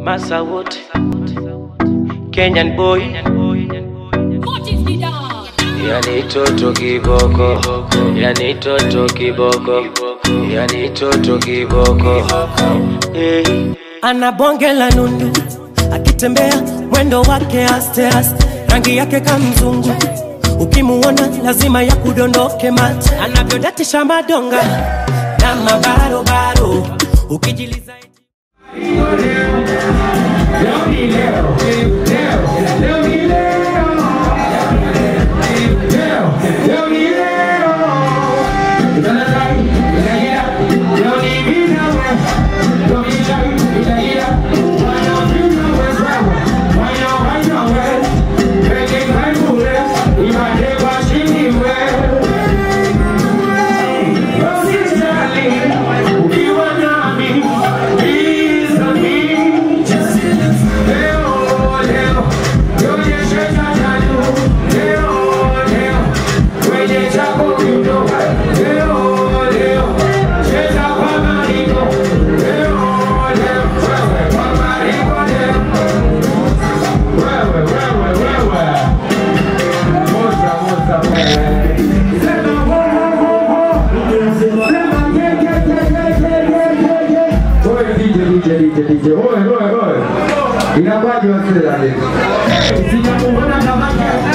Massa Wood, Kenyan boy, yani toto kiboko, yani toto kiboko, yani toto kiboko. Eh. ana bonge la nundu akitembea mwendo wake aste aste rangi yake kamzungu ukimuona lazima ya kudondoke mate anavyodatisha madonga na mabarobaro ukijiliza Inakuwaje wasee wale? Sijamuona kama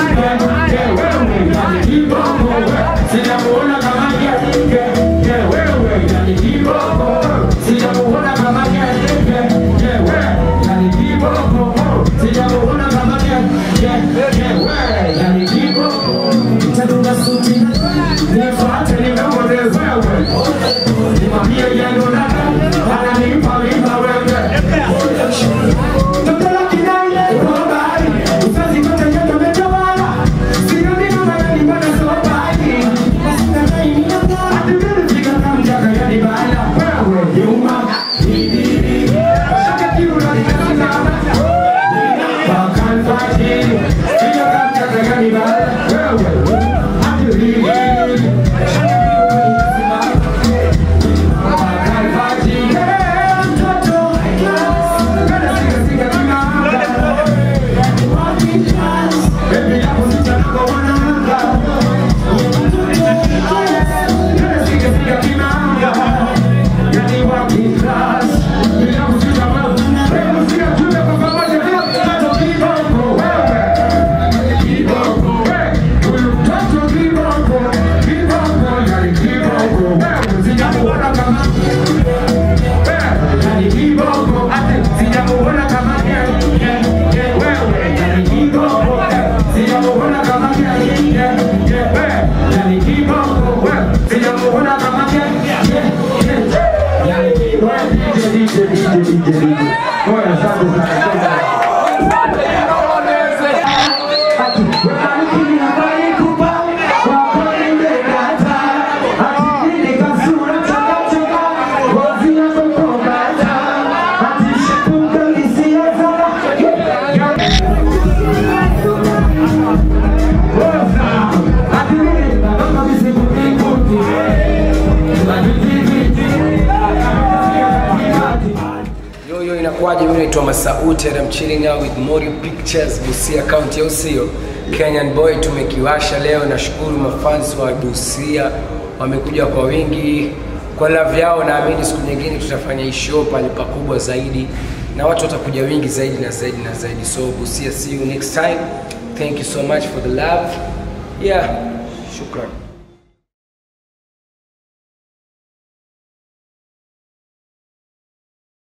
Sijamuona kama wewe yani kiboko. Sijamuona kama wewe yani kiboko. Sijamuona kama wewe yani kiboko. Nitadunga suti nifuate nikamwone wewe. Nimwambie yendo dada ananipa mimba wewe. Yo, yo, inakuwaje? Mimi naitwa Masauti and I'm chilling out with Mori Pictures Busia County, au sio? Kenyan boy tumekiwasha leo. Nashukuru mafans wa Busia wamekuja kwa wingi, kwa love yao. Naamini siku nyingine tutafanya hii show pale pakubwa zaidi na watu watakuja wingi zaidi na zaidi na zaidi. So Busia, see you next time. Thank you so much for the love. Yeah, shukran.